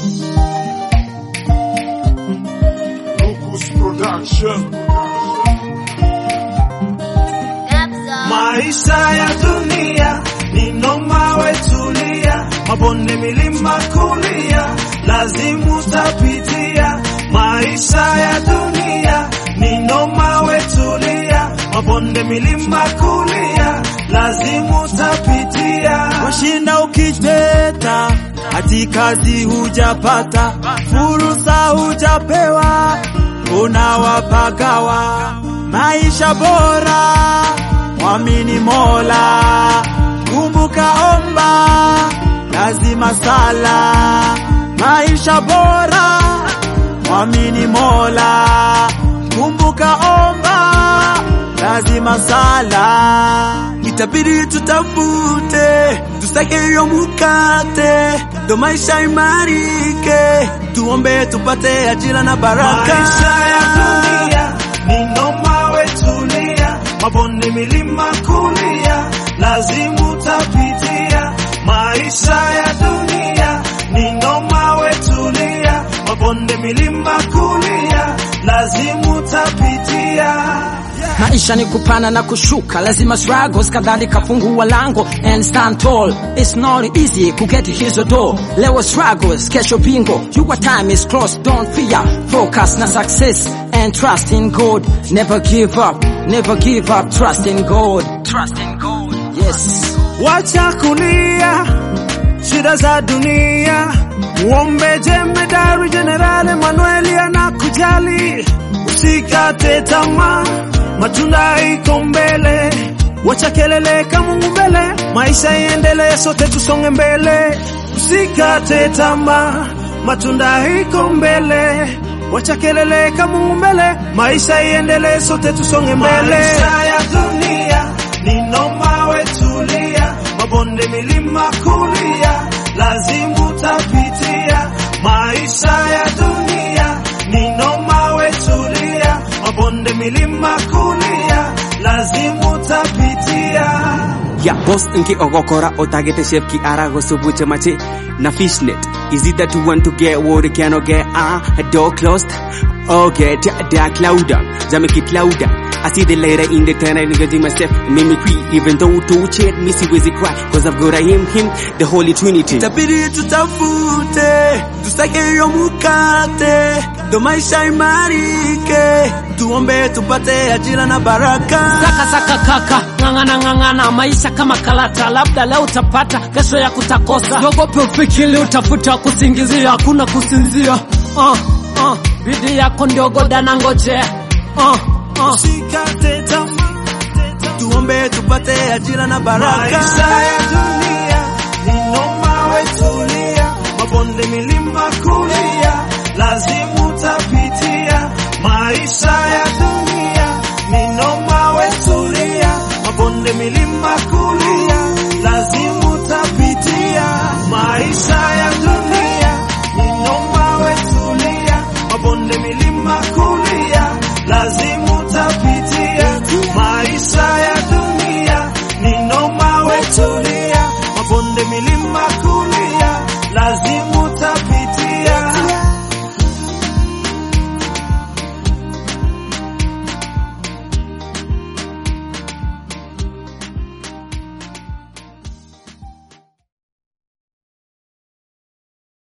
Locus Production. Maisha ya dunia ni noma, wetulia, mabonde, milima, kulia, lazimu tapitia. Maisha ya dunia ni noma, wetulia, mabonde, milima, kulia, lazimu tapitia. Washinda ukiteta, hati kazi hujapata, fursa hujapewa, unawapagawa maisha bora mwamini Mola, kumbuka omba, lazima sala. Maisha bora, mwamini Mola, kumbuka omba, lazima sala. Itabidi tutafute, tusake hiyo mukate, ndo maisha imarike, tuombe tupate ajira na baraka. Maisha ya dunia ni noma, wetulia mabonde, milima, kulia, lazimu tapitia. Maisha ya dunia ni noma, wetulia, mabonde, milima, kulia, lazimu tapitia. Maisha ni kupana na kushuka, lazima struggles, kadhalika fungua lango and stand tall. It's not easy kugeti hizo door. Leo struggles, kesho bingo. Your time is close, don't fear. Focus na success and trust in God. Never give up, never give up. Trust in God. Trust in God. Yes. Wacha kulia shida za dunia, muombe jemedari Jenerali Manueli anakujali. Usikate tamaa, matunda iko mbele. Wacha kelele ka Mungu mbele, maisha iendelee, sote tusonge mbele. Usikate tamaa, matunda iko mbele. Wacha kelele ka Mungu mbele, maisha iendelee, sote tusonge mbele. Maisha ya dunia ni noma, wetulia, mabonde, milima, kulia, lazimu tapitia. Maisha ya dunia ni noma, wetulia, mabonde, milima, kulia, lazimu tapitia. Ya boss inki ogokora otagete chef ki arago subuche machi na fishnet is it that you want to get what you cannot get ah a door closed okay dark louder jam it louder I see the later in the tunnel nigga myself mimicry even though to chat me see where's cry cause I've got I am him the holy trinity Itabidi tutafute, tusake hiyo mukate, ndo maisha imarike, tuombe tupate ajira na baraka. Saka saka kaka, ng'ang'ana ng'ang'ana, maisha kama kalata, labda leo utapata, kesho ya kutakosa. Jogope ufikiri, utafuta kusingizia, hakuna kusinzia. Uh, uh, bidii yako ndio godana ngoje. Uh, uh. Usikate tamaa, tuombe tupate ajira na baraka. Maisha ya dunia ni noma, wetulia, mabonde, milima, kulia, lazima